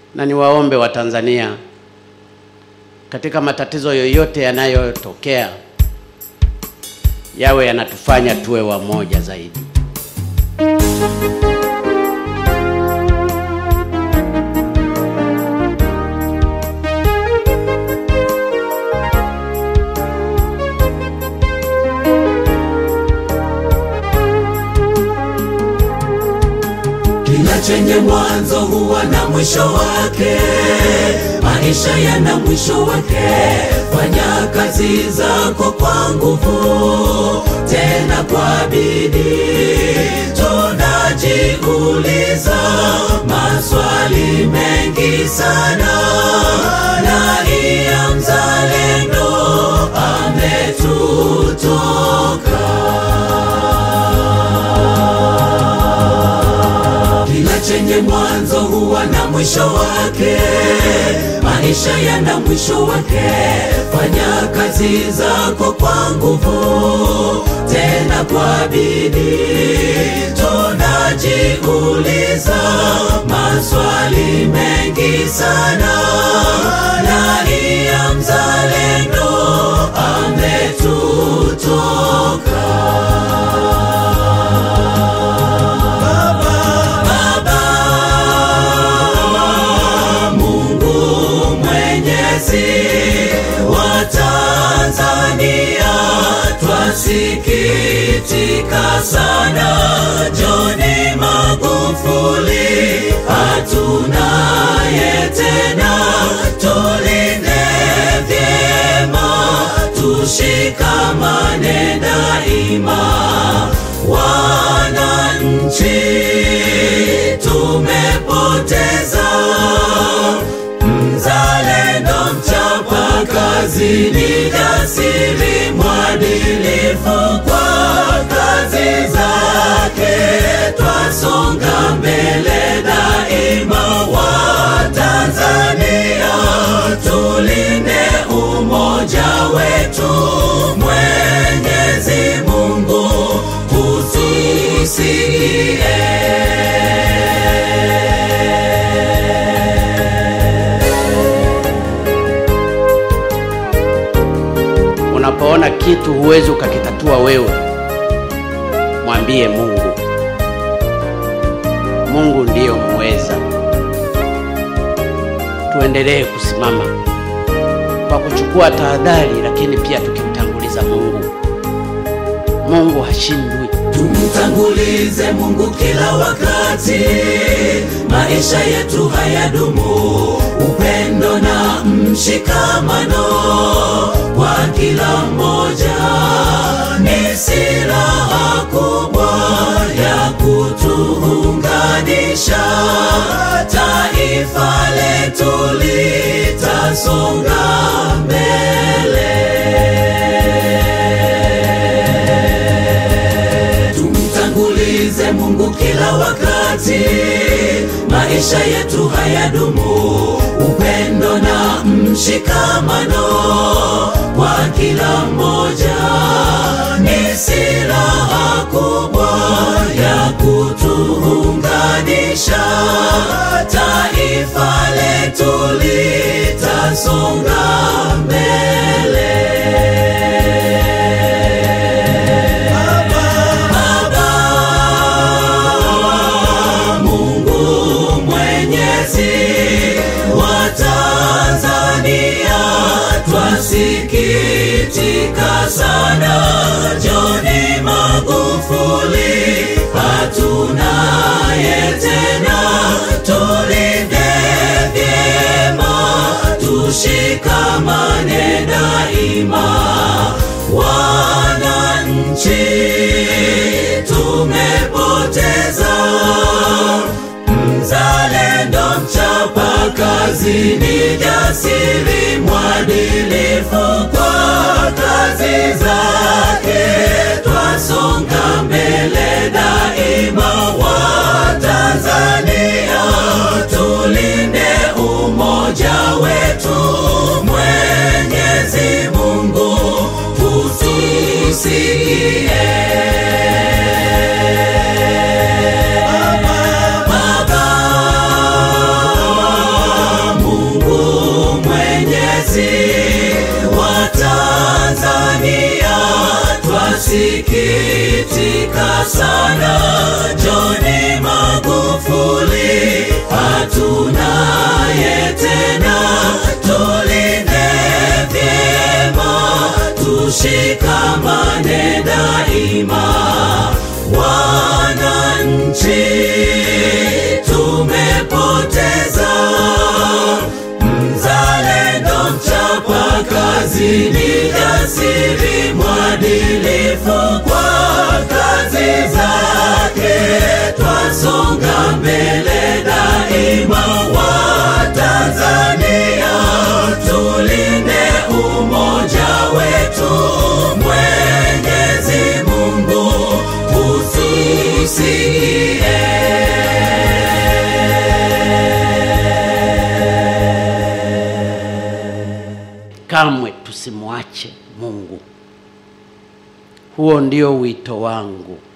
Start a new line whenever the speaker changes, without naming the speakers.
na niwaombe Watanzania katika matatizo yoyote yanayotokea yawe yanatufanya tuwe wamoja zaidi.
Kila chenye mwanzo huwa na mwisho wake, maisha yana mwisho wake. Fanya kazi zako kwa nguvu, tena kwa bidii. Tunajiuliza maswali mengi sana, raia mzalendo ametutoka. Kila chenye mwanzo huwa na mwisho wake, maisha yana mwisho wake. Fanya kazi zako kwa nguvu, tena kwa bidii. Tunajiuliza maswali mengi sana, raia mzalendo ametutoka. Baba Mungu Mwenyezi wa Tanzania, twasikitika sana. John Magufuli hatunaye tena, tulinde vyema, tushikamane daima, wananchi tumepoteza mzalendo, mchapa kazi, ni jasiri, mwadilifu kwa kazi zake, twasonga mbele daima. Wa Tanzania tulinde umoja wetu, Mwenyezi Mungu
Unapoona kitu huwezi ukakitatua wewe, mwambie Mungu. Mungu ndiyo muweza. Tuendelee kusimama kwa kuchukua tahadhari, lakini pia tukimtanguliza Mungu. Mungu hashindwi.
Tumtangulize Mungu kila wakati, maisha yetu hayadumu. Upendo na mshikamano kwa kila mmoja ni silaha kubwa ya kutuunganisha. Taifa letu litasonga mbele. Tumtangulize Mungu kila wakati, maisha yetu hayadumu. Upendo na mshikamano kwa kila mmoja ni silaha kubwa ya kutuunganisha. Taifa letu litasonga mbele. Baba Mungu Mwenyezi wa Tanzania, twasikitika sana. John Magufuli hatunaye tena, tulinde vyema, tushikamane daima, wananchi tumepoteza mzalendo, mchapa kazi, ni jasiri, mwadilifu kwa kazi zake, twasonga mbele daima. Wa Tanzania tulinde umoja wetu, Mwenyezi Mungu utusikie. Baba sana Johni Magufuli, hatunaye tena, tulinde vyema, tushikamane daima, wananchi tumepoteza mzalendo, mchapa kazi, ni jasiri, mwadilifu kwa kazi zake, twasonga mbele daima, wa Tanzania tulinde umoja wetu, Mwenyezi Mungu utusikie.
kamwe tusimwache Mungu. Huo ndio wito wangu.